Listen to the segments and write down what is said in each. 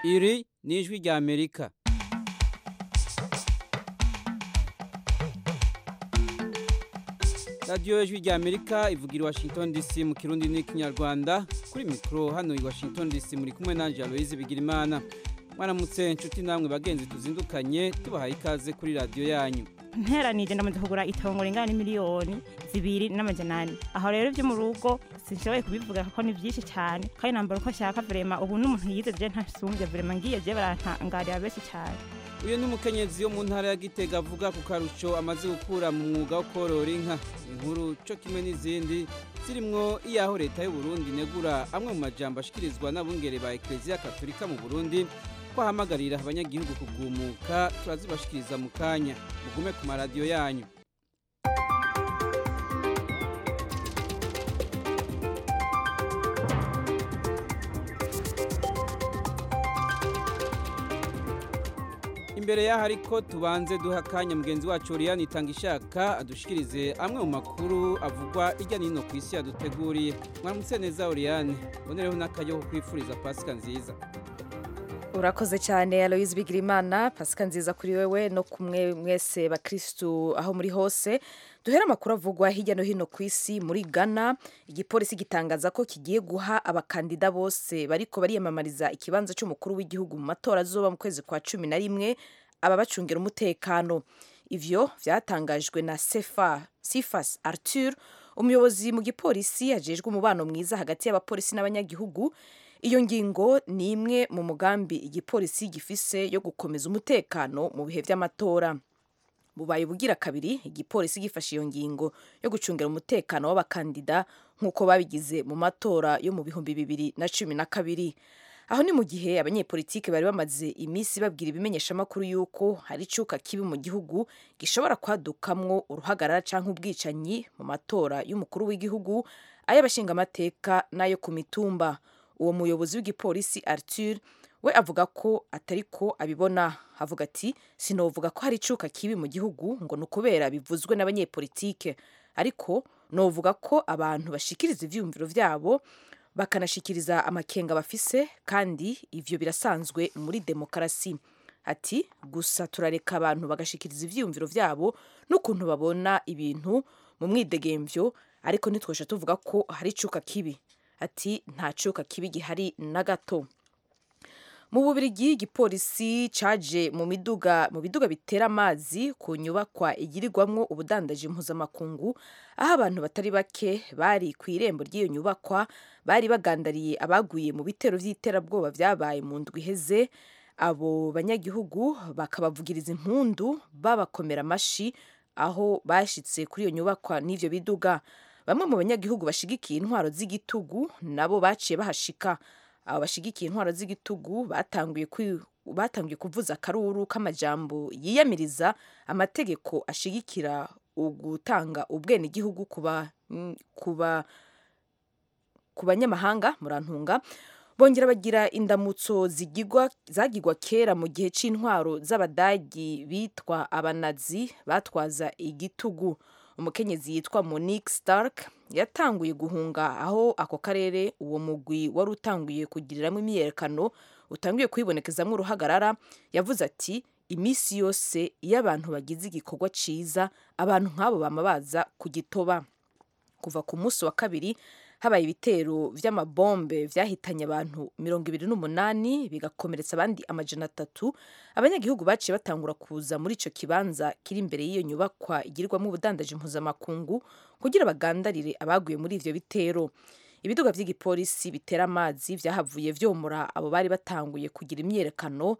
iri ni ijwi rya amerika radiyo ijwi rya amerika ivugira i washington dc mu kirundi n'ikinyarwanda kuri mikoro hano i washington dc muri kumwe nanjye aloyizi bigirimana mwaramutse inshuti namwe bagenzi tuzindukanye tubahaye ikaze kuri radiyo yanyu nteranije ndamaze kugura itongo ringana n'imiliyoni zibiri n'amajana ane aho rero ibyo mu rugo sinshoboye kubivuga kuko ni byinshi cyane kandi nambara uko nshaka vrema ubu n'umuntu yize je ntasumbye vrema ngiye je barantangarira benshi cyane uyu ni umukenyezi wo mu ntara ya gitega avuga ku karusho amaze gukura mu mwuga wo korora inka inkuru cyo kimwe n'izindi zirimwo iyaho leta y'u Burundi negura amwe mu majambo ashikirizwa n'abungere ba ekereziya katolika mu burundi ko ahamagarira abanyagihugu kugumuka turazibashikiriza mu kanya mugume ku maradiyo yanyu imbere y'aho ariko tubanze duha akanya mugenzi wacu Oriane itanga ishaka adushikirize amwe mu makuru avugwa hirya no hino ku isi yaduteguriye mwaramutse neza Oriane bonereho n'akaryo ko kwifuriza pasika nziza urakoze cyane aloyizi bigirimana pasika nziza kuri wewe no kumwe mwese bakirisitu aho muri hose duhera amakuru avugwa hirya no hino ku isi muri ghana igipolisi gitangaza ko kigiye guha abakandida bose bariko bariyamamariza ikibanza cy'umukuru w'igihugu mu matora azoba mu kwezi kwa cumi na rimwe ababacungira umutekano ivyo vyatangajwe na sefa sifas arthur umuyobozi mu gipolisi ajejwe umubano mwiza hagati y'abapolisi n'abanyagihugu iyo ngingo ni imwe mu mugambi igipolisi gifise yo gukomeza umutekano mu bihe by'amatora bubaye bugira kabiri igipolisi gifashe iyo ngingo yo gucungira umutekano w'abakandida nk'uko babigize mu matora yo mu bihumbi bibiri na cumi na kabiri aho ni mu gihe abanyepolitiki bari bamaze iminsi babwira ibimenyeshamakuru y'uko hari icuka kibi mu gihugu gishobora kwadukamwo uruhagarara cyangwa ubwicanyi mu matora y'umukuru w'igihugu ay'abashingamateka n'ayo ku mitumba uwo muyobozi w'igipolisi Arthur we avuga ko atari ko abibona avuga ati sinovuga ko hari icuka kibi mu gihugu ngo ni ukubera bivuzwe n'abanyepolitike ariko novuga ko abantu bashikiriza ivyumviro vyabo bakanashikiriza amakenga bafise kandi ivyo birasanzwe muri demokarasi ati gusa turareka abantu bagashikiriza ivyumviro vyabo n'ukuntu babona ibintu mu mwidegemvyo ariko ntitwosha tuvuga ko hari icuka kibi ati nta cuka kibi gihari na gato mu bubirigi igipolisi caje mu miduga mu biduga bitera amazi ku nyubakwa igirirwamwo ubudandaji mpuzamakungu aho abantu batari bake bari ku irembo ry'iyo nyubakwa bari bagandariye abaguye mu bitero vy'iterabwoba vyabaye mu ndwi iheze abo banyagihugu bakabavugiriza impundu babakomera amashi aho bashitse kuri iyo nyubakwa n'ivyo biduga bamwe mu banyagihugu bashigikiye intwaro z'igitugu nabo baciye bahashika abo bashigikiye intwaro z'igitugu batanguye batangiye kuvuza akaruru k'amajambo yiyamiriza amategeko ashigikira ugutanga ubwenegihugu kuba kuba ku banyamahanga murantunga bongera bagira indamutso zigigwa zagigwa kera mu gihe c'intwaro z'abadagi bitwa abanazi batwaza igitugu umukenyezi yitwa Monique Stark yatanguye guhunga aho ako karere uwo mugwi wari utanguye kugiriramo imyiyerekano utanguye kwibonekezamo uruhagarara yavuze ati iminsi yose iyo abantu bagize igikorwa ciza abantu nk'abo bama baza kugitoba kuva ku munsi wa kabiri habaye ibitero vy'amabombe vyahitanye abantu mirongo ibiri n'umunani bigakomeretsa abandi amajana atatu abanyagihugu baciye batangura kuza muri ico kibanza kiri imbere y'iyo nyubakwa igirirwamo ubudandaji mpuzamakungu kugira bagandarire abaguye muri ivyo bitero ibiduga vy'igipolisi bitera amazi vyahavuye vyomora abo bari batanguye kugira imyiyerekano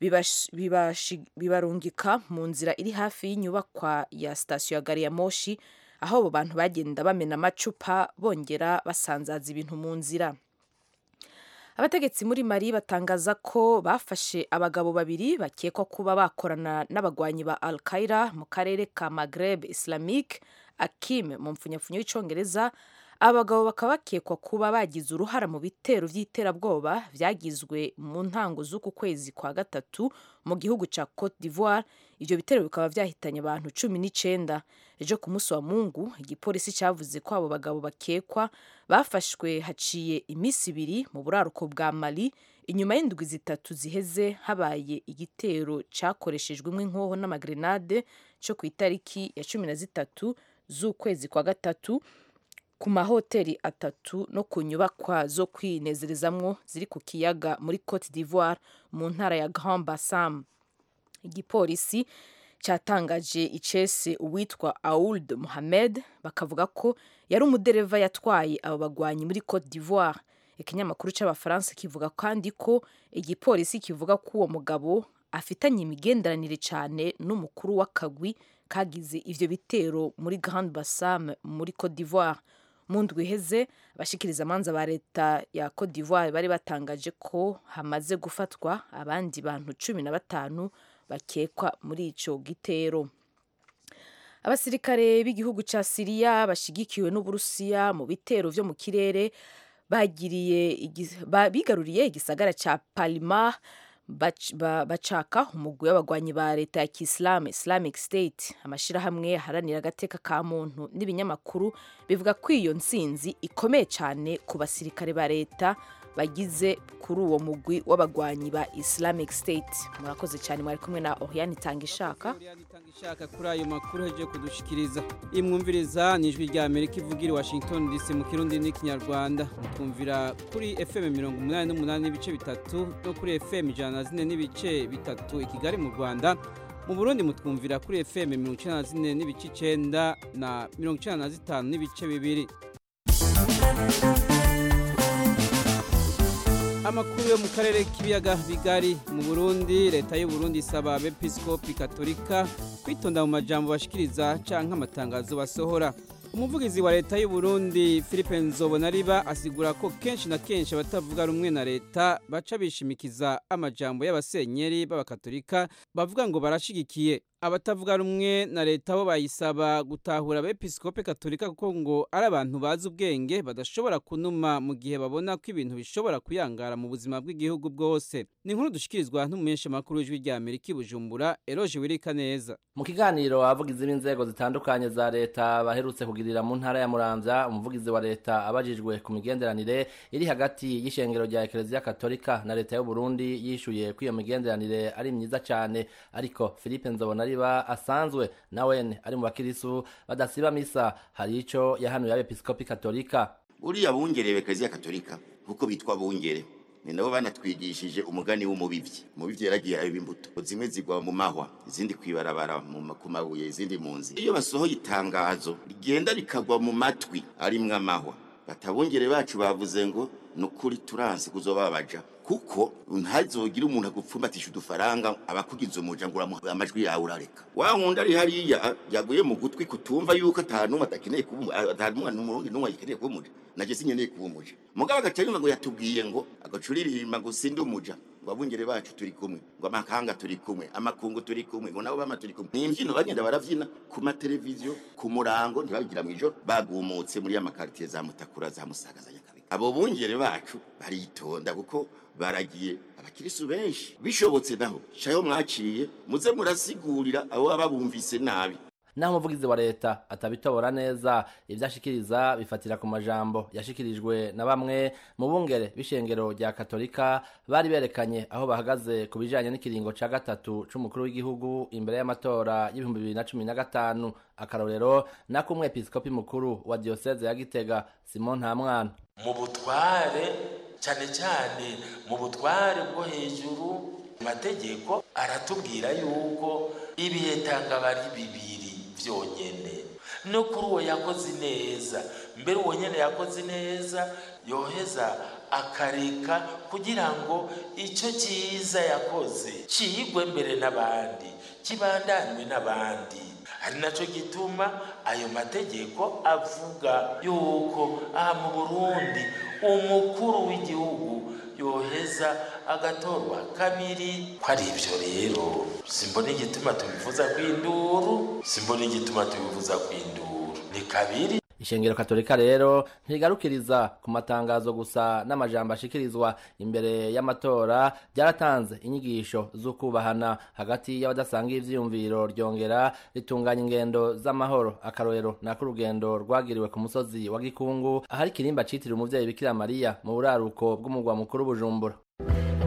bibarungika mu nzira iri hafi y'inyubakwa ya sitasiyo ya gari ya moshi aho abo bantu bagenda bamena amacupa bongera basanzaza ibintu mu nzira abategetsi muri mari batangaza ko bafashe abagabo babiri bakekwa kuba bakorana n'abagwanyi ba al qaida mu karere ka magreb islamique akim mu mpfunyapfunyo y'icongereza abagabo bakaba bakekwa kuba bagize uruhara mu bitero by'iterabwoba byagizwe mu ntango z'uku kwezi kwa gatatu mu gihugu cya cote d'ivoire ibyo bitero bikaba byahitanye abantu cumi n'icyenda ejo ku munsi wa mungu igipolisi cyavuze ko abo bagabo bakekwa bafashwe haciye iminsi ibiri mu buraruko bwa mali inyuma y'indwi zitatu ziheze habaye igitero cyakoreshejwemo inkoho n'amagrenade cyo ku itariki ya cumi na zitatu z'ukwezi kwa gatatu ku mahoteli atatu no ku nyubakwa zo kwinezerezamwo ziri ku kiyaga muri cote d'ivoire mu ntara ya grand bassam igipolisi cyatangaje icese uwitwa aould mohamed bakavuga ko yari umudereva yatwaye abo bagwanyi muri cote d'ivoire ikinyamakuru cy'abafaransa kivuga kandi ko igipolisi kivuga ko uwo mugabo afitanye imigenderanire cyane n'umukuru w'akagwi kagize ivyo bitero muri grand bassam muri cote d'ivoire mu ndwi iheze abashikiriza amanza ba leta ya cote d'ivoire bari batangaje ko hamaze gufatwa abandi bantu cumi na batanu bakekwa muri ico gitero abasirikare b'igihugu ca siriya bashigikiwe n'uburusiya mu bitero vyo mu kirere bagiriye bigaruriye igisagara ca palma bacaka umugwi w'abagwanyi ba leta ya kisilamu islamic state amashirahamwe aharanira agateka ka muntu n'ibinyamakuru bivuga ko iyo ntsinzi ikomeye cyane ku basirikare ba leta bagize kuri uwo mugwi w'abagwanyi ba islamic state murakoze cyane mwari kumwe na oriane itanga ishaka ishaka kuri ayo makuru heje kudushikiriza imwumviriza ni ijwi rya amerika ivugira i washington dc mu kirundi n'ikinyarwanda mukumvira kuri fm mirongo umunani n'umunani n'ibice bitatu no kuri fm ijana na zine n'ibice bitatu i kigali mu rwanda mu burundi mutwumvira kuri fm mirongo icyenda na zine n'ibice icyenda na mirongo icyenda na zitanu n'ibice bibiri amakuru yo mu karere k'ibiyaga bigari mu burundi leta y'u Burundi isaba abepiskopi katolika kwitonda mu majambo bashikiriza canke amatangazo basohora umuvugizi wa leta y'u Burundi Philippe Nzobonariba asigura ko kenshi na kenshi abatavuga rumwe na leta baca bishimikiza amajambo y'abasenyeri b'abakatolika bavuga ngo barashigikiye abatavuga rumwe na leta bo bayisaba gutahura abepiskope katolika kuko ngo ari abantu bazi ubwenge badashobora kunuma mu gihe babona ko ibintu bishobora kuyangara mu buzima bw'igihugu bwose ni inkuru dushikirizwa n'umumenshi makuru w'ijwi rya Amerika i Bujumbura Eroje Wirika neza mu kiganiro abavugizi b'inzego zitandukanye za leta baherutse kugirira mu ntara ya Muramvya umuvugizi wa leta abajijwe ku migenderanire iri hagati y'ishengero rya Eklezia Katolika na leta y'u Burundi yishuye ko iyo migenderanire ari myiza cyane ariko Philippe Nzobona riba asanzwe nawene ari mu bakirisu badasiba misa hari ico yahanuye abepiskopi katolika uriya bungereye Eklezia Katolika kuko bitwa bungere ni nabo banatwigishije umugani w'umubivyi umubivyi yaragiye abiba imbuto zimwe zigwa mu mahwa izindi kwibarabara ku mabuye izindi mu nzi iyo basohoye itangazo rigenda rikagwa mu matwi arimwo amahwa batabungere bacu bavuze ngo ni ukuri turanse kuzobabaja kuko ntazogire umuntu agupfumbatisha udufaranga abakugize umuja ngo amajwi yawe urareka wa wundi ari hariya yaguye mu gutwi kutumva yuko ata numwe adakeneye kuba ata numwe n'umurundi numwe agikeneye kuba umuja naje sinkeneye kuba umuja mugabo agacarimba ngo yatubwiye ngo agacuririmba ngo sindi umuja ngo abungere bacu turi kumwe ngo amakanga turi kumwe amakungu turi kumwe ngo nabo bama turi kumwe ni imbyino bagenda baravyina ku mateleviziyo ku murango ntibabigira mw'ijoro bagumutse muri ya makaritiye za mutakura za musaga za nyakabiga abo bungere bacu baritonda kuko baragiye abakirisu benshi bishobotse naho cayo mwaciye muze murasigurira abo baba bumvise nabi naho umuvugizi wa leta atabitobora neza ibyo ashikiriza bifatira ku majambo yashikirijwe na bamwe mu bungere b'ishengero rya katolika bari berekanye aho bahagaze ku bijanye n'ikiringo ca gatatu c'umukuru w'igihugu imbere y'amatora y'ibihumbi bibiri na cumi na gatanu akarorero nako umwepiskopi mukuru wa diyoseze ya gitega simon ntamwana mu butware cyane cyane mu butware bwo hejuru amategeko aratubwira yuko ibihe tanga ari bibiri byonyine no kuri uwo yakoze neza mbere uwo nyine yakoze neza yoheza akareka kugira ngo icyo cyiza yakoze kiyigwe mbere n'abandi kibandanywe n'abandi ari nacyo gituma ayo mategeko avuga yuko aha mu burundi umukuru w'igihugu yoheza agatorwa kabiri ko ari ibyo rero simbona igituma tubivuza ku induru simbona igituma tubivuza ku induru ni kabiri ishengero katolika rero ntigarukiriza ku matangazo gusa n'amajambo ashikirizwa imbere y'amatora ryaratanze inyigisho z'ukubahana hagati y'abadasanga ivyiyumviro ryongera ritunganya ingendo z'amahoro akarorero nako urugendo rwagiriwe ku musozi wa gikungu ahari ikirimba citiriwe umuvyeyi bikira mariya mu buraruko bw'umugwa mukuru bujumbura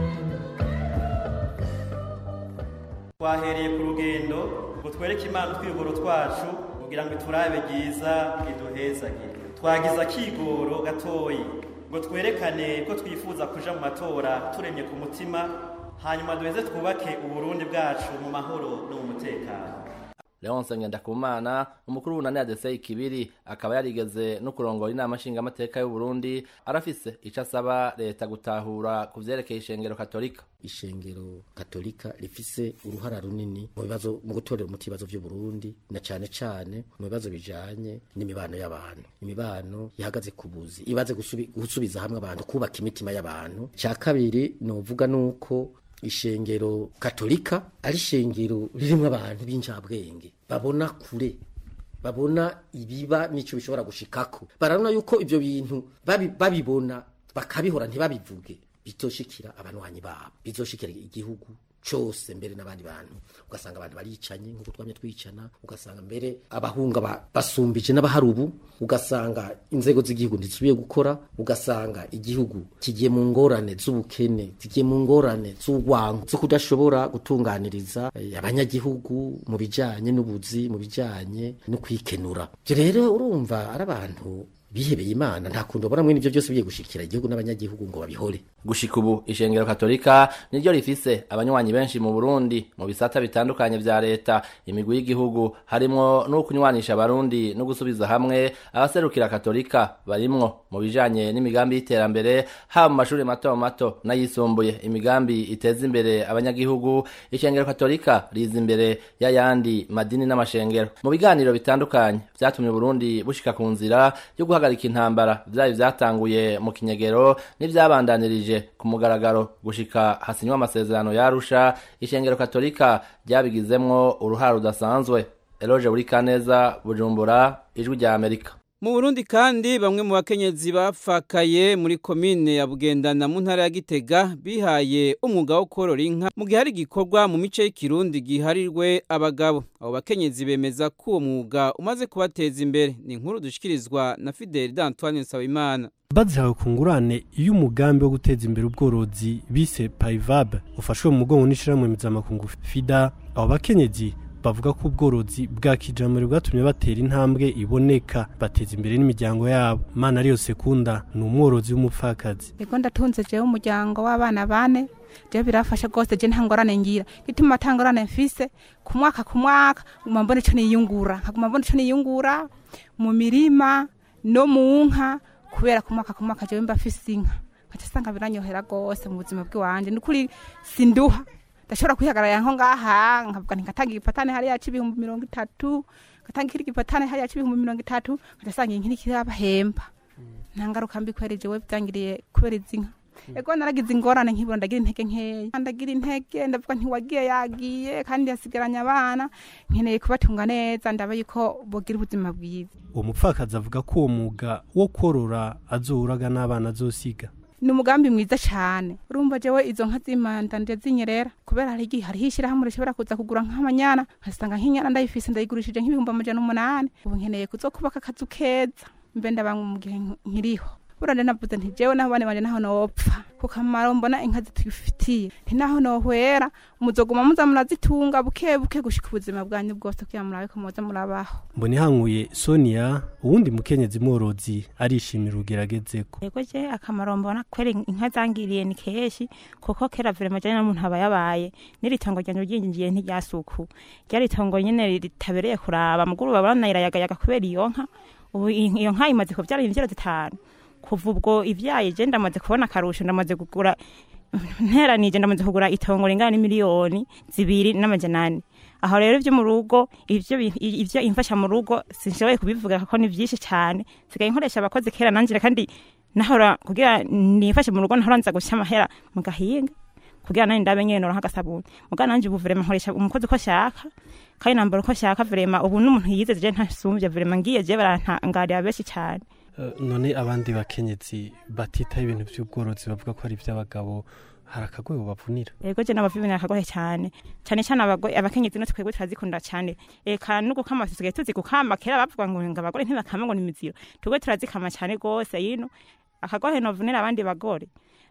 twahereye ku rugendo ngo twereke imana utwigoro twacu kugira ngo iturabe ryiza iduhezagire twagize akigoro gatoyi ngo twerekane ko twifuza kuja mu matora turemye ku mutima hanyuma duheze twubake uburundi bwacu mu mahoro no mu mutekano leonce ngendakumana umukuru w'ubunani adesei kibiri akaba yarigeze no kurongora inama nshingamateka y'uburundi arafise ico asaba leta gutahura ku vyerekeye ishengero katolika ishengero katolika rifise uruhara runini mu bibazo mu gutorera umuti ibibazo vy'uburundi na cane cane mu bibazo bijanye n'imibano y'abantu imibano ihagaze ku buzi ibaze gusubi, gusubiza hamwe abantu kubaka imitima y'abantu ca kabiri novuga nuko ishengero katolika ari ishengero ririmwo abantu b'injabwenge babona kure babona ibiba n'icyo bishobora gushikako barabona yuko ibyo bintu babi- babibona bakabihora ntibabivuge bizoshikira abanywanyi babo bizoshikira igihugu cose mbere n'abandi bantu ugasanga abantu baricanye nk'uko twamye twicana ugasanga mbere abahunga ba- basumbije n'abahari ubu ugasanga inzego z'igihugu ntizisubiye gukora ugasanga igihugu kigiye mu ngorane z'ubukene kigiye mu ngorane z'urwango zo kudashobora gutunganiriza eh, abanyagihugu mu bijanye n'ubuzi mu bijanye no kwikenura ivyo rero urumva ari abantu bihebeye imana nta kuntu babona mwene ivyo byose bigiye gushikira igihugu n'abanyagihugu ngo babihore gushika ubu ishengero katolika niryo rifise abanywanyi benshi mu burundi mu bisata bitandukanye vya leta imigwi y'igihugu harimwo n'ukunywanisha abarundi no gusubiza hamwe abaserukira katolika barimwo mu bijanye n'imigambi y'iterambere haba mu mashuri mato mato n'ayisumbuye imigambi iteza imbere abanyagihugu ishengero katolika riza imbere y'ayandi madini n'amashengero mu biganiro bitandukanye vyatumye uburundi bushika ku nzira yo guhagarika intambara vyari vyatanguye mu kinyegero n'ivyabandanirije ku mugaragaro gushika hasinywa amasezerano yarusha ishengero katolika ryabigizemwo uruhara rudasanzwe eloge buri kaneza bujumbura ijwi rya amerika mu burundi kandi bamwe mu bakenyezi bapfakaye muri komine ya bugendana mu ntara ya gitega bihaye umwuga wo korora inka mu gihe hari igikorwa mu mice y'ikirundi giharirwe abagabo abo bakenyezi bemeza ko uwo mwuga umaze kubateza imbere ni inkuru dushikirizwa na fideli d'antoine nsabimana bazihawe ku ngurane iyo umugambi wo guteza imbere ubworozi bise payivab ufashwe mu mugongo n'ishirahamwe mpuzamakungu fida abo bakenyezi bavuga ko ubworozi bwa kijambere bwatumye batera intambwe iboneka bateza imbere n'imiryango yabo mana ariyo sekunda ni umworozi w'umupfakazi ego ndatunze jewe umuryango w'abana bane jewe birafasha rwose je nta ngorane ngira gituma ata ngorane mfise ku mwaka ku mwaka nguma mbona ico niyungura nkaguma mbona ico niyungura mu mirima no mu nka kubera ku mwaka ku mwaka jewe mba mfise inka nkaca sanga biranyohera rwose mu buzima bw'iwanje ni ukuri sinduha ndashobora kwihagarara nko ngaha nkavuga nti ngatanga igipatane hariya c'ibihumbi mirongo itatu ngatanga ikindi gipatane hariya c'ibihumbi mirongo itatu nkaca sanga inkiri kirabahemba nta ngaruka mbi kweri jewe byangiriye kubera izi nka ego naragize ingorane nkibura ndagira intege nkeya ndagira intege ndavuga ntiwagiye yagiye kandi yasigaranye abana nkeneye kubatunga neza ndaba yuko bogira ubuzima bwiza uwo mupfakazi avuga ko uwo mwuga wo korora azouraga n'abana azosiga ni umugambi mwiza cyane urumva jewe izo nka z'imanda nje zinyerera kubera hari igihe hariho ishyirahamwe rishobora kuza kugura nk'amanyana nkasanga nk'inyana ndayifise ndayigurishije nk'ibihumbi amajana umunani ubu nkeneye kuzokubaka akazu keza mbe ndaba mu gihe nkiriho burande navuze nti jewe naho bane banje naho nopfa ku kamaro mbona inka zitufitiye nti naho nohwera muzoguma muza murazitunga buke buke gushika ubuzima bwanyu bwose kugira murabe ko muza murabaho mbona ihanguye sonia uwundi mukenyezi mworozi arishimira ugeragezeko yego je akamaro mbona kwera inka zangiriye ni keshi kuko kera vrema jane n'umuntu aba yabaye n'iritongo ryanje ryinjiye ntiryasuku ryari itongo nyene ritabereye kuraba muguru babona irayagayaga kubera iyo nka ubu iyo nka imaze kuvyara imvyaro zitanu kuva ubwo ivyaye je ndamaze kubona akarusho ndamaze kugura nteranije ndamaze kugura itongo ringana n'imiliyoni zibiri n'amajana ane aho rero ivyo mu rugo ivyo bi- ivyo imfasha mu rugo sinshoboye kubivuga kuko ni vyinshi cane sigaye nkoresha abakozi kera nanjye kandi nahora kugira nifashe mu rugo nahora nza guca amahera mu gahinga kugira nani ndabe nyene noronka agasabuni muga nanje ubu vrema nkoresha umukozi uko ashaka kandi nambara uko ashaka vrema ubu n'umuntu yize je ntasumvye vrema ngiye je barantangarira benshi cane Eh, none abandi bakenyezi batitaho ibintu vy'ubworozi bavuga ko ari ivy'abagabo hari akagwego bavunira yego je n'abavimina akagohe cyane cyane cyane abagore abakenyezi no twebwe turazikunda cyane eka no gukama tusigaye tuzi gukama kera bavuga ngo ngo abagore ntibakama ngo ni imiziro twebwe turazikama cyane gose yino akagohe novunira abandi bagore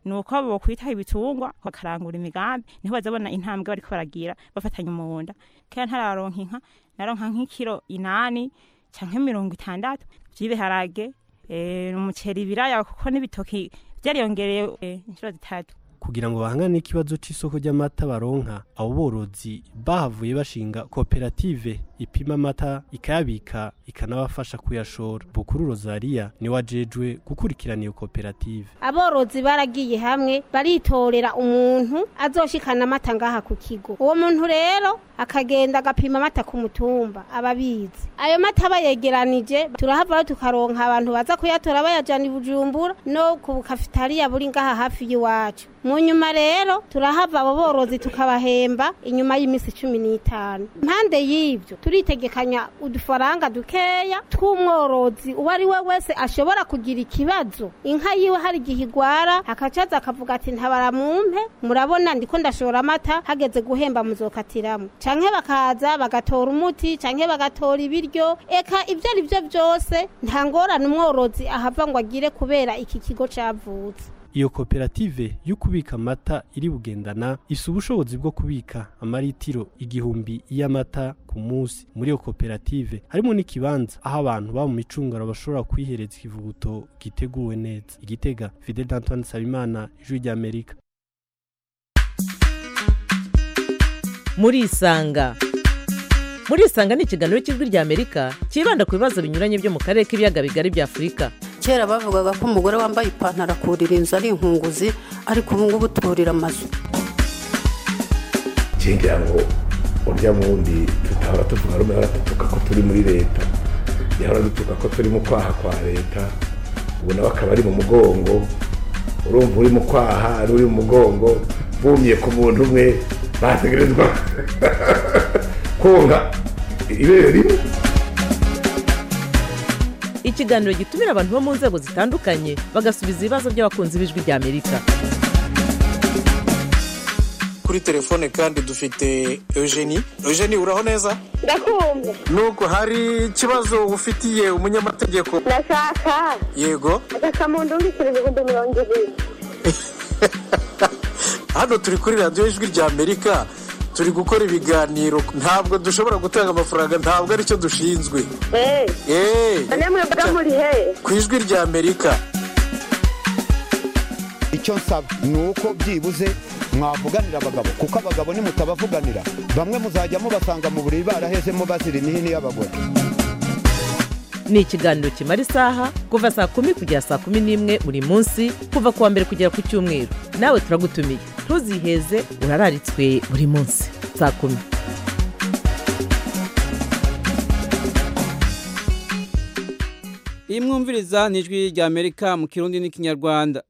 ni uko bokwitaho ibitungwa bakarangura imigambi niho bazabona intambwe bariko baragira bafatanya umunda kera ntararonka inka naronka nk'ikiro inani canke mirongo itandatu vy'ibiharage eh, umuceri ibiraya kuko n'ibitoki vyariyongereye eh, inshuro zitatu kugira ngo bahangane n'ikibazo c'isoko ry'amata baronka abo borozi bahavuye bashinga koperative ipima amata ikayabika ikanabafasha kuyashora bukuru rosaria niwe ajejwe gukurikirana iyo koperative aborozi baragiye hamwe baritorera umuntu azoshikana amata ngaha ku kigo uwo muntu rero akagenda agapima amata ku mutumba ababizi ayo mata bayegeranije turahava tukaronka abantu baza kuyatora bayajana i bujumbura no ku bukafitariya buri ngaha hafi y'iwacu mu nyuma rero turahava abo borozi tukabahemba inyuma y'iminsi cumi n'itanu impande y'ibyo turitegekanya udufaranga dukeya tw'umworozi uwo ari we wese ashobora kugira ikibazo inka yiwe hari igihe igwara akacaza akavuga ati ntabara mumpe murabona ndiko ndashora amata hageze guhemba muzokatiramo canke bakaza bagatora umuti canke bagatora ibiryo eka ibyo ari byo byose nta ngorane umworozi ahava ngo agire kubera iki kigo cavutse iyo koperative yo kubika amata iri bugendana isa ubushobozi bwo kubika amaritiro igihumbi y'amata ku munsi muri iyo koperative harimo n'ikibanza aho abantu baba mu micungano bashobora kwihereza ikivuguto giteguwe neza igitega fidel d'antoine nsabimana ijwi ry'amerika murisanga murisanga ni ikiganiro cy'ijwi ry'amerika cyibanda ku bibazo binyuranye byo mu karere k'ibiyaga bigari bya afurika kera bavugaga ko umugore wambaye ipantaro akurira inzu ari inkunguzi ariko ubu ngubu turira amazu ngira ngo urya wundi tutahora tuvuga rumwe ahora dutuka ko turi muri leta yahora dutuka ko turi mu kwaha kwa leta ubu nawe akaba ari mu mugongo urumva uri mu kwaha ari uri mu mugongo bumye ku muntu umwe bategerezwa konka ibere rimwe ikiganiro gitumira abantu bo mu nzego zitandukanye bagasubiza ibibazo by'abakunzi b'ijwi ry'amerika kuri telefone kandi dufite eugenie eugenie uraho neza ndakumva nubwo hari ikibazo ufitiye umunyamategeko ndashaka yego agasamundu w'ibiciro ibihumbi mirongo ibiri hano turi kuri radiyo ijwi ry'amerika turi gukora ibiganiro ntabwo dushobora gutanga amafaranga ntabwo aricyo dushinzwe eee namwe mvuga muri he ku ijwi ry'amerika icyo nsaba ni uko byibuze mwavuganira abagabo kuko abagabo nimutabavuganira bamwe muzajya mubasanga mu buriri barahezemo bazira imihini y'abagore ni ikiganiro kimara isaha kuva saa kumi kugera saa kumi n'imwe buri munsi kuva ku wa mbere kugera ku cyumweru nawe turagutumiye ntuziheze urararitswe buri munsi saa kumi iyi mwumviriza ni ijwi rya amerika mu kirundi n'ikinyarwanda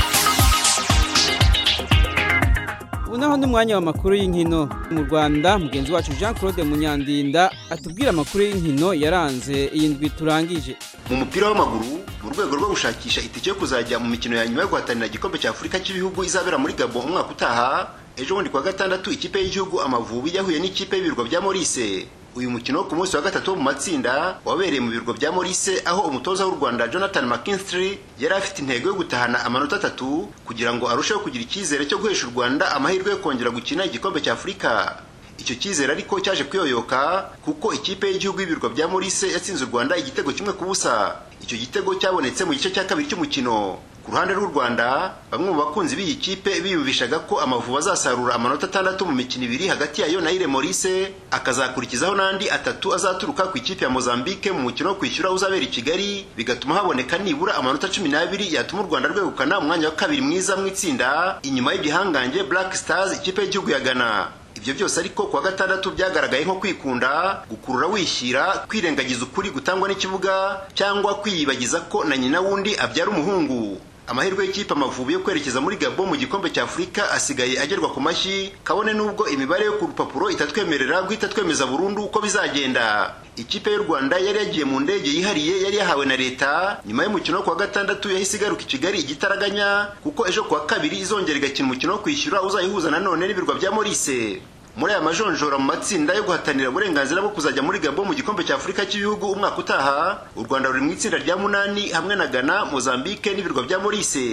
ubu naho ni umwanya w'amakuru y'inkino mu rwanda mugenzi wacu jean claude munyandinda atubwira amakuru y'inkino yaranze iyi ndwi turangije mu mupira w'amaguru mu rwego rwo gushakisha itike yo kuzajya mu mikino ya nyuma yo guhatanira igikombe cya afurika cy'ibihugu izabera muri gabo umwaka utaha ejo bundi kuwa gatandatu ikipe y'igihugu amavubi yahuye n'ikipe y'ibirwa bya morise uyu mukino wo ku munsi wa gatatu wo mu matsinda wabereye mu birwa bya morise aho umutoza w'u rwanda jonathan mckinstry yari afite intego yo gutahana amanota atatu kugira ngo arusheho kugira icyizere cyo guhesha u rwanda amahirwe yo kongera gukina igikombe cya afurika icyo cyizere ariko cyaje kuyoyoka kuko ikipe y'igihugu y'ibirwa bya morise yatsinze u rwanda igitego kimwe ku busa icyo gitego cyabonetse mu gice cya kabiri cy'umukino ku ruhande rw'u rwanda bamwe mu bakunzi b'iyi kipe biyumvishaga ko amavubi azasarura amanota atandatu mu mikino ibiri hagati yayo na ire morise akazakurikizaho n'andi atatu azaturuka ku ikipe ya mozambique mu mukino wo kwishyura uzabera i kigali bigatuma haboneka nibura amanota cumi n'abiri yatuma u rwanda rwegukana umwanya wa kabiri mwiza mu itsinda inyuma y'igihangange black stars ikipe y'igihugu ya ghana ibyo byose ariko kuwa gatandatu byagaragaye nko kwikunda gukurura wishyira kwirengagiza ukuri gutangwa n'ikibuga cyangwa kwiyibagiza ko na nyina wundi abyara umuhungu amahirwe y'ikipe amavubi yo kwerekeza muri gabo mu gikombe cya afurika asigaye agerwa ku mashyi kabone n'ubwo imibare yo ku rupapuro itatwemerera guhita twemeza burundu uko bizagenda ikipe y'u rwanda yari yagiye mu ndege yihariye yari yahawe na leta nyuma y'umukino wo kuwa gatandatu yahise igaruka i kigali igitaraganya kuko ejo kuwa kabiri izongera igakina umukino wo kwishyura uzayihuza nanone n'ibirwa bya morise muri aya majonjora mu matsinda yo guhatanira uburenganzira bwo kuzajya muri gabo mu gikombe cya afurika cy'ibihugu umwaka utaha u rwanda ruri mu itsinda rya munani hamwe na ghana mozambique n'ibirwa bya morise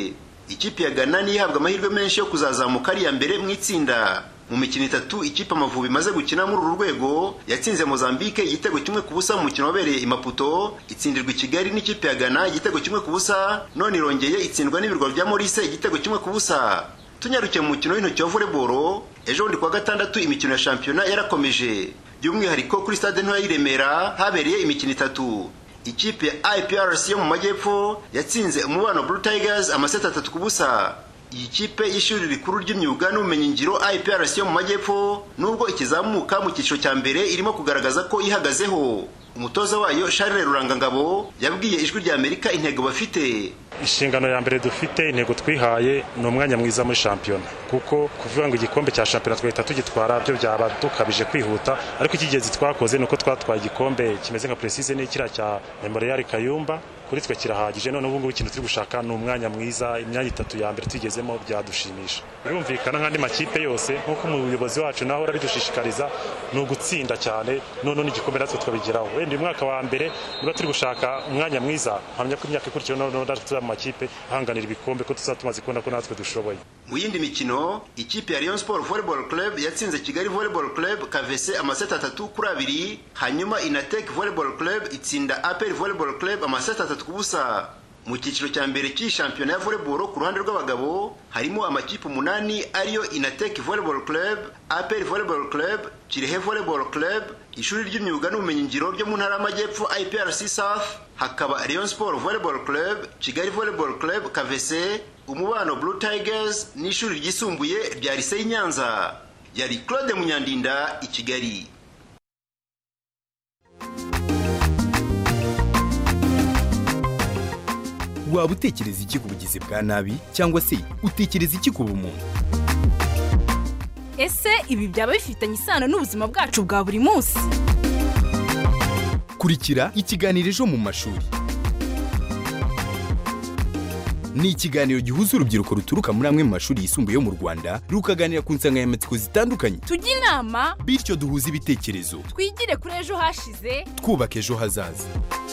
ikipe ya Ghana niyo ihabwa amahirwe menshi yo kuzazamuka ari iya mbere mu itsinda mu mikino itatu ikipe amavubi imaze gukina muri uru rwego yatsinze Mozambique igitego kimwe ku busa mu mukino wabereye i Maputo itsindirwa i Kigali n'ikipe ya Ghana igitego kimwe ku busa none irongeye itsindwa n'ibirwa bya Maurice igitego kimwe ku busa tunyarukiye mu mukino w'intoki wa volleyball ejo bundi kuwa gatandatu imikino ya shampiyona yarakomeje by'umwihariko kuri stade ntoya y'i Remera habereye imikino itatu ikipe ya IPRC yo mu majyepfo yatsinze umubano Blue Tigers amaseti atatu ku busa iyi kipe y'ishuri rikuru ry'imyuga n'ubumenyingiro IPRC yo mu majyepfo nubwo ikizamuka mu cyiciro cya mbere irimo kugaragaza ko ihagazeho umutoza wayo Charles Rurangangabo yabwiye ijwi rya Amerika intego bafite inshingano ya mbere dufite intego twihaye ni umwanya mwiza muri shampiyona kuko kuvuga ngo igikombe cya shampiyona twahita tugitwara byo byaba dukabije kwihuta ariko icy'ingenzi twakoze ni uko twatwaye igikombe kimeze nka precise n'ikiriya cya memorial kayumba kuri twe kirahagije none ubu ngubu ikintu turi gushaka ni umwanya mwiza imyanya itatu ya mbere tugezemo byadushimisha birumvikana nk'andi makipe yose nk'uko umuyobozi wacu nawe urabidushishikariza ni ugutsinda cyane none n'igikombe natwe tukabigeraho wenda uyu mwaka wa mbere niba turi gushaka umwanya mwiza mpamya ko imyaka ikurikiyeho noneho natwe tuzaba mu makipe ahanganira ibikombe ko tuzaba tumaze kubona ko natwe dushoboye mu yindi mikino ikipe ya Rayon Sport Volleyball Club yatsinze Kigali Volleyball Club Kavese amaseti atatu kuri abiri hanyuma Inatek Volleyball Club itsinda APR Volleyball Club amaseti atatu ku busa mu cyiciro cya mbere cy'iyi shampiyona ya volleyball ku ruhande rw'abagabo harimo amakipe umunani ariyo Inatek Volleyball Club APR Volleyball Club Kirehe Volleyball Club ishuri ry'imyuga n'ubumenyingiro ryo mu ntara y'amajyepfo IPRC South hakaba Rayon Sport Volleyball Club Kigali Volleyball Club Kavese umubano Blue Tigers n'ishuri ryisumbuye rya Lycée Nyanza yari Claude Munyandinda i Kigali waba utekereza iki ku bugizi bwa nabi cyangwa se utekereza iki ku bumuntu ese ibi byaba bifitanye isano n'ubuzima bwacu bwa buri munsi kurikira ikiganiro ejo mu mashuri ni ikiganiro gihuza urubyiruko ruturuka muri amwe mu mashuri yisumbuye yo mu rwanda rukaganira ku nsanganyamatsiko zitandukanye tujye inama bityo duhuze ibitekerezo twigire kuri ejo hashize twubaka ejo hazaza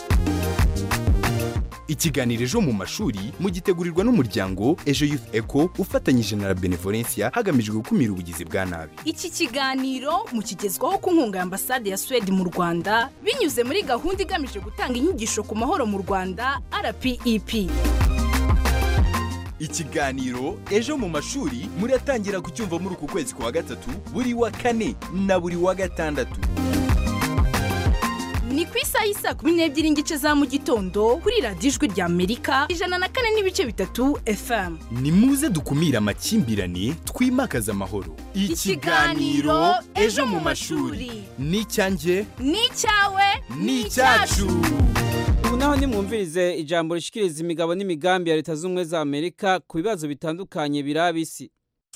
ikiganiro ejo mu mashuri mugitegurirwa n'umuryango ejo youth eco ufatanyije na la benevolencia hagamijwe gukumira ubugizi bwa nabi iki kiganiro mukigezwaho ku nkunga ya ambasade ya suwede mu rwanda binyuze muri gahunda igamije gutanga inyigisho ku mahoro mu rwanda rpep ikiganiro ejo mu mashuri muratangira kucyumva muri uku kwezi kwa gatatu buri wa kane na buri wa gatandatu ni ku isaha y'isa kumi n'ebyiri n'igice za mu gitondo kuri radiyo ijwi rya amerika ijana na kane n'ibice bitatu fm ni muze dukumire amakimbirane twimakaze amahoro ikiganiro ejo mu mashuri ni icyanjye ni icyawe ni icyacu ubu naho nimwumvirize ijambo rishikiriza imigabo n'imigambi ya leta z'ubumwe za amerika ku bibazo bitandukanye biraba isi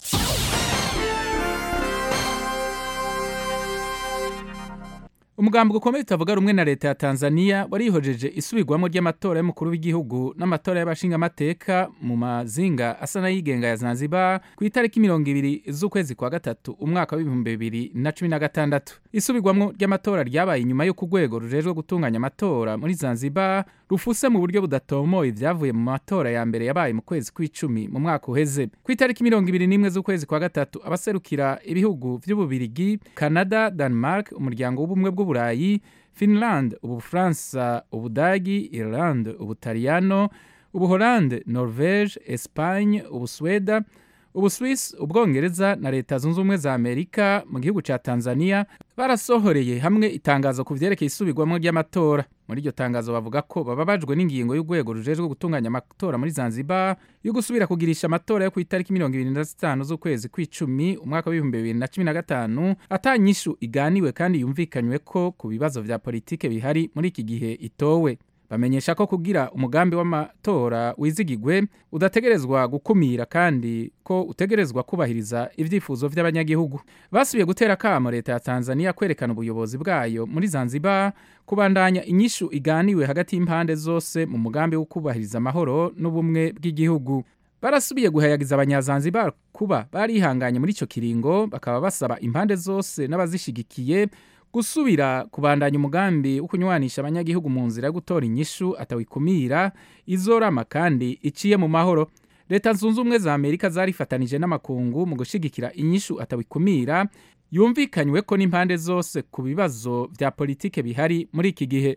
umugambi ukomeye utavuga rumwe na leta ya tanzania warihojeje isubirwamo ry'amatora y'umukuru w'igihugu n'amatora y'abashingamateka mu mazinga asa n'ayigenga ya zanzibar ku itariki mirongo ibiri z'ukwezi kwa gatatu umwaka w'ibihumbi bibiri na cumi na gatandatu isubirwamo ry'amatora ryabaye inyuma y'uko urwego rujejwe gutunganya amatora muri zanzibar rufuse mu buryo budatomoye ibyavuye mu matora ya mbere yabaye mu kwezi kw'icumi mu mwaka uheze ku itariki mirongo ibiri n'imwe z'ukwezi kwa gatatu abaserukira ibihugu by'ububirigi canada denmark umuryango w'ubumwe bw'uburayi finland ubufaransa ubudagi irland ubutaliyano ubuholande norvege espagne ubusweda ubuswisi ubwongereza na leta zunze ubumwe za amerika mu gihugu cya tanzania barasohoreye hamwe itangazo ku byerekeye isubirwamo ry'amatora muri iryo tangazo bavuga ko bababajwe n'ingingo y'urwego rujejwe gutunganya amatora muri zanzibar yo gusubira kugirisha amatora yo ku itariki mirongo ibiri na zitanu z'ukwezi kw'icumi umwaka w'ibihumbi bibiri na cumi na gatanu atanyishu iganiwe kandi yumvikanywe ko ku bibazo vya politike bihari muri iki gihe itowe bamenyesha ko kugira umugambi w'amatora wizigigwe udategerezwa gukumira kandi ko utegerezwa kubahiriza ibyifuzo by'abanyagihugu basubiye gutera akamo leta ya tanzania kwerekana ubuyobozi bwayo muri zanzibar kubandanya inyishu iganiwe hagati y'impande zose mu mugambi wo kubahiriza amahoro n'ubumwe bw'igihugu barasubiye guhayagiza abanyazanzibar kuba barihanganye muri icyo kiringo bakaba basaba impande zose n'abazishigikiye gusubira kubandanya umugambi wo kunywanisha abanyagihugu mu nzira yo gutora inyishu atawikumira izorama kandi iciye mu mahoro leta zunze ubumwe za amerika zarifatanije n'amakungu mu gushyigikira inyishu atabikumira yumvikanywe ko n'impande zose ku bibazo bya politike bihari muri iki gihe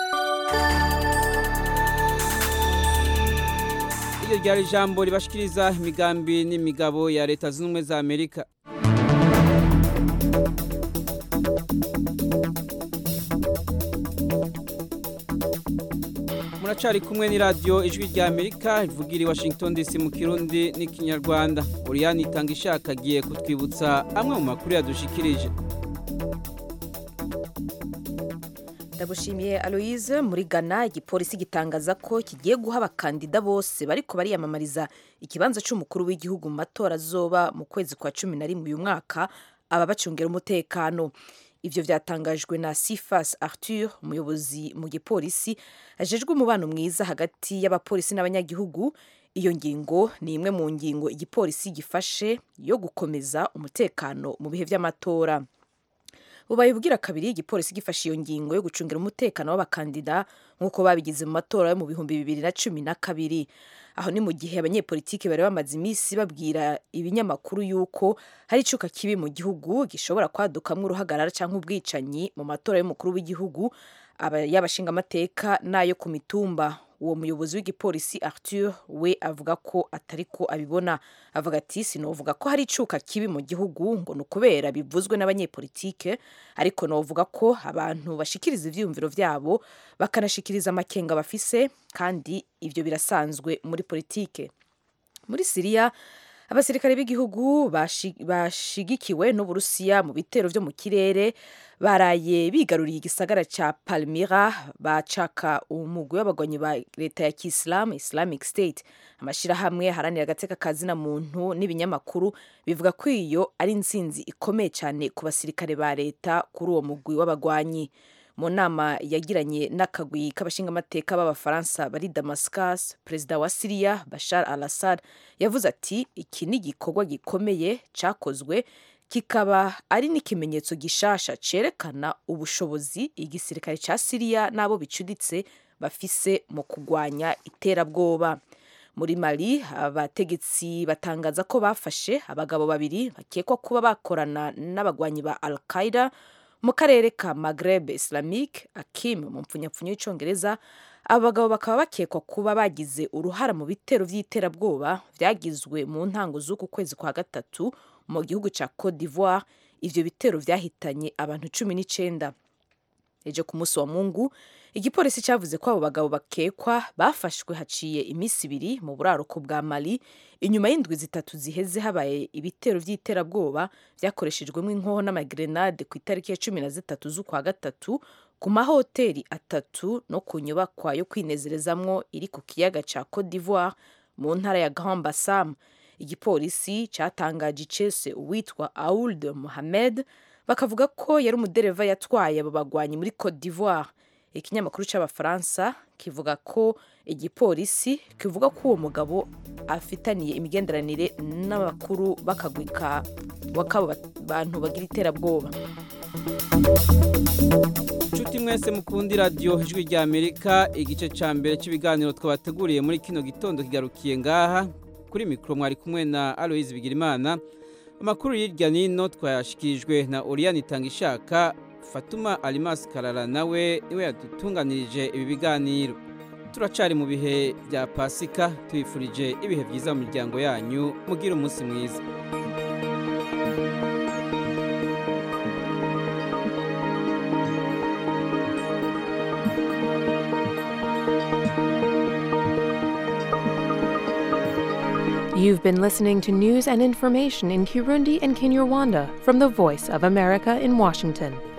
iryo ryari ijambo ribashikiriza imigambi n'imigabo ya leta zunze ubumwe za amerika muracari kumwe ni radiyo ijwi rya amerika ivugira i washington dc mu kirundi n'ikinyarwanda uriyani itanga ishaka agiye kutwibutsa amwe mu makuru yadushikirije ndagushimiye aloise muri ghana igipolisi gitangaza ko kigiye guha abakandida bose bariko bariyamamariza ikibanza c'umukuru w'igihugu mu matora azoba mu kwezi kwa cumi na rimwe uyu mwaka ababacungira umutekano ivyo vyatangajwe na sifas arthur umuyobozi mu gipolisi ajejwe umubano mwiza hagati y'abapolisi n'abanyagihugu iyo ngingo ni imwe mu ngingo igipolisi gifashe yo gukomeza umutekano mu bihe vy'amatora bubaye ubwira kabiri igipolisi gifashe iyo ngingo yo gucungira umutekano w'abakandida nk'uko babigize mu matora yo mu bihumbi bibiri na cumi na kabiri aho ni mu gihe abanyepolitiki bari bamaze iminsi babwira ibinyamakuru yuko hari icuka kibi mu gihugu gishobora kwadukamwo uruhagarara cyangwa ubwicanyi mu matora y'umukuru w'igihugu y'abashingamateka n'ayo ku mitumba uwo muyobozi w'igipolisi arthur we avuga ko atari ko abibona avuga ati sinovuga ko hari icuka kibi mu gihugu ngo ni ukubera bivuzwe n'abanyepolitike ariko novuga ko abantu bashikiriza ivyiyumviro vyabo bakanashikiriza amakenga bafise kandi ivyo birasanzwe muri politike muri siriya abasirikare b'igihugu bashigikiwe n'uburusiya mu bitero vyo mu kirere baraye bigaruriye igisagara ca palmira bacaka umugwi w'abagwanyi ba leta ya kisilamu islamic state amashirahamwe haranira agateka kazina muntu n'ibinyamakuru bivuga ko iyo ari intsinzi ikomeye cyane ku basirikare ba leta kuri uwo mugwi w'abagwanyi mu nama yagiranye n'akagwi k'abashingamateka b'abafaransa bari damascus perezida wa siriya bashar al assad yavuze ati iki ni igikorwa gikomeye cyakozwe kikaba ari n'ikimenyetso gishasha cerekana ubushobozi igisirikare ca siriya n'abo bicuditse bafise mu kugwanya iterabwoba muri mali abategetsi batangaza ko bafashe abagabo babiri bakekwa kuba bakorana n'abagwanyi ba al qaida mu karere ka Maghreb Islamique Akim mu mpfunyapfunyo y'icongereza abo bagabo bakaba bakekwa kuba bagize uruhara mu bitero vy'iterabwoba vyagizwe mu ntango z'uku kwezi kwa gatatu mu gihugu ca Cote d'Ivoire ivyo bitero vyahitanye abantu cumi n'icenda ejo ku munsi wa mungu igipolisi cyavuze ko abo bagabo bakekwa bafashwe haciye iminsi ibiri mu buraruko bwa mali inyuma y'indwi zitatu ziheze habaye ibitero vy'iterabwoba vyakoreshejwemo inkoho n'amagrenade ku itariki ya cumi na zitatu z'ukwa gatatu ku mahoteli atatu no ku nyubakwa yo kwinezerezamwo iri ku kiyaga ca Cote d'Ivoire mu ntara ya Grand Bassam igipolisi cyatangaje icese uwitwa Aould Mohamed bakavuga ko yari umudereva yatwaye abo bagwanyi muri Cote d'Ivoire ikinyamakuru c'abafaransa kivuga ko igipolisi kivuga ko uwo mugabo afitaniye imigenderanire n'abakuru bakagwika wakabo bantu bagira iterabwoba Nshuti mwese mukundi radio ijwi rya Amerika igice ca mbere cy'ibiganiro twabateguriye muri kino gitondo kigarukiye ngaha kuri mikro mwari kumwe na Aloise Bigirimana amakuru y'irya nino twayashikirijwe na Oriane Tangishaka Fatuma Alimas Karara nawe niwe yadutunganirije ibi biganiro turacari mu bihe bya Pasika tubifurije ibihe byiza mu miryango yanyu mugira umunsi mwiza You've been listening to news and information in Kirundi and Kinyarwanda from the Voice of America in Washington.